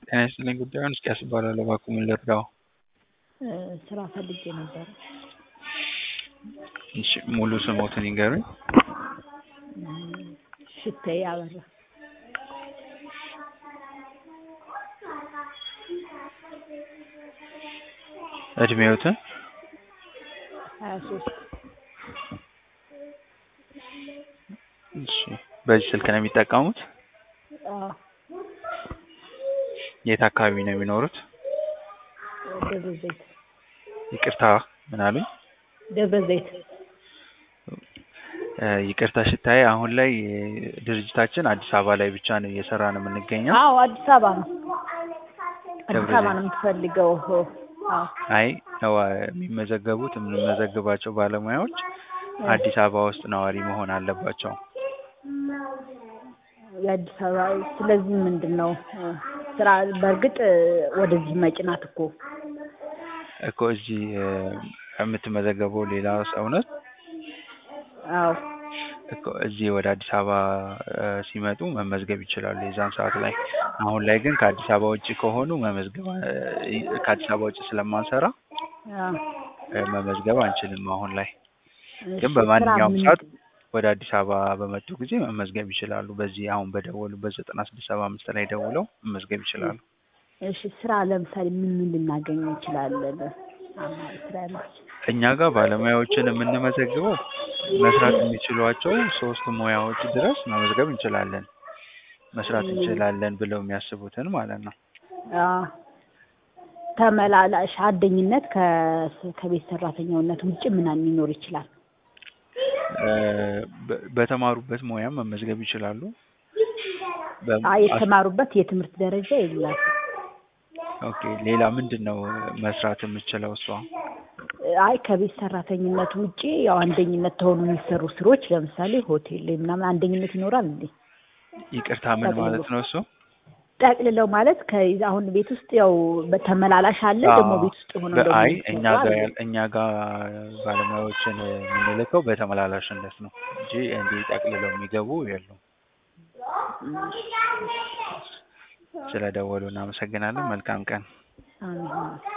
ጤና ይስጥልኝ ጉዳዩን እስኪያስ እባላለሁ እባክዎ ምን ልርዳዎ? ስራ ፈልጌ ነበረ። እሺ ሙሉ ስምዎትን ይንገሩኝ? ሽታዬ አበራ። እድሜዎትን? ሀያ ሶስት እሺ በዚህ ስልክ ነው የሚጠቀሙት? አዎ የት አካባቢ ነው የሚኖሩት? ደብረ ዘይት ይቅርታ ምን አሉኝ? ደብረ ዘይት ይቅርታ ሽታዬ አሁን ላይ ድርጅታችን አዲስ አበባ ላይ ብቻ ነው እየሰራን የምንገኘው። አዎ አዲስ አበባ ነው አዲስ ደብረ አበባ ነው የምትፈልገው? አዎ አይ ነው የሚመዘገቡት የምንመዘግባቸው ባለሙያዎች አዲስ አበባ ውስጥ ነዋሪ መሆን አለባቸው። የአዲስ አበባ ስለዚህ ምንድን ነው ስራ በእርግጥ ወደዚህ መጪ ናት እኮ እኮ እዚህ የምትመዘገበው ሌላ ሰው ናት አዎ እኮ እዚህ ወደ አዲስ አበባ ሲመጡ መመዝገብ ይችላሉ የዛን ሰዓት ላይ። አሁን ላይ ግን ከአዲስ አበባ ውጭ ከሆኑ መመዝገብ ከአዲስ አበባ ውጭ ስለማንሰራ አዎ መመዝገብ አንችልም አሁን ላይ። እሺ፣ ግን በማንኛውም ስራ ሰዓት ምንድን- ወደ አዲስ አበባ በመጡ ጊዜ መመዝገብ ይችላሉ። በዚህ አሁን በደወሉበት ዘጠና ስድስት ሰባ አምስት ላይ ደውለው መመዝገብ ይችላሉ። እሺ ስራ ለምሳሌ ምን ምን ልናገኝ እንችላለን? አማራጭ ስራ ያላችሁ እኛ ጋር ባለሙያዎችን የምንመዘግበው መስራት የሚችሏቸው ሶስት ሙያዎች ድረስ መመዝገብ እንችላለን። መስራት እንችላለን ብለው የሚያስቡትን ማለት ነው። አዎ። ተመላላሽ አደኝነት ከ- ከቤት ሰራተኛውነት ውጭ ምናምን ሊኖር ይችላል? በ- በተማሩበት ሙያ መመዝገብ ይችላሉ። በ- አይ የተማሩበት የትምህርት ደረጃ የላትም። ኦኬ ሌላ ምንድን ነው መስራት የምችለው እሷ? አይ ከቤት ሰራተኝነት ውጭ ያው አንደኝነት ተሆኑ የሚሰሩ ስሮች ለምሳሌ ሆቴል ላይ ምናምን አንደኝነት ይኖራል እንዴ? ይቅርታ ምን ማለት ነው እሱ? ጠቅልለው ማለት ከ- አሁን ቤት ውስጥ ያው በተመላላሽ አለ ደግሞ ቤት ውስጥ ሆነው ደግሞ አይ የሚሰሩ እኛ ጋር አለ። ያል- እኛ ጋር ባለሙያዎችን የምንልከው በተመላላሽነት ነው እንጂ እንዲህ ጠቅልለው የሚገቡ የሉም። ስለደወሉ እናመሰግናለን። መልካም ቀን። አሜን።